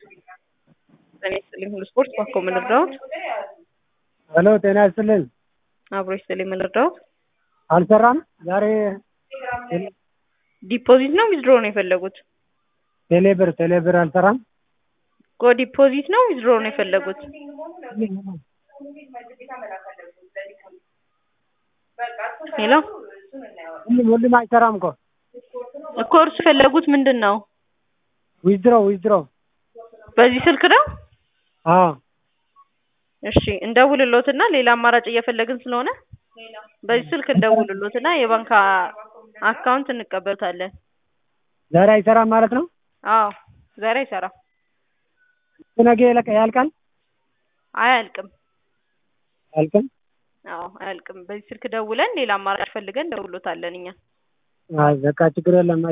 ጤና ይስጥልኝ ሁሉ ስፖርት ባኮ ምን ልርዳዎት? ሄሎ ጤና ይስጥልኝ። አብሮ ይስጥልኝ ምን ልርዳዎት? አልሰራም ዛሬ ዲፖዚት ነው ዊዝድሮ ነው የፈለጉት? ቴሌብር ቴሌብር አልሰራም። ጎ ዲፖዚት ነው ዊዝድሮ ነው የፈለጉት? ሄሎ ሁሉም ሁሉም አይሰራም እኮ እኮ እርሱ የፈለጉት ምንድን ነው? ዊዝድሮ ዊዝድሮ በዚህ ስልክ ነው? አዎ እሺ እንደውልሎትና ሌላ አማራጭ እየፈለግን ስለሆነ በዚህ ስልክ እንደውልሎትና የባንክ አካውንት እንቀበሉታለን። ዛሬ አይሰራም ማለት ነው። አዎ ዛሬ አይሰራም። ነገ ያልቃ- ያልቃል አያልቅም። አያልቅም። አዎ አያልቅም። በዚህ ስልክ ደውለን ሌላ አማራጭ ፈልገን እንደውሎታለን እኛ አይ በቃ ችግር የለም።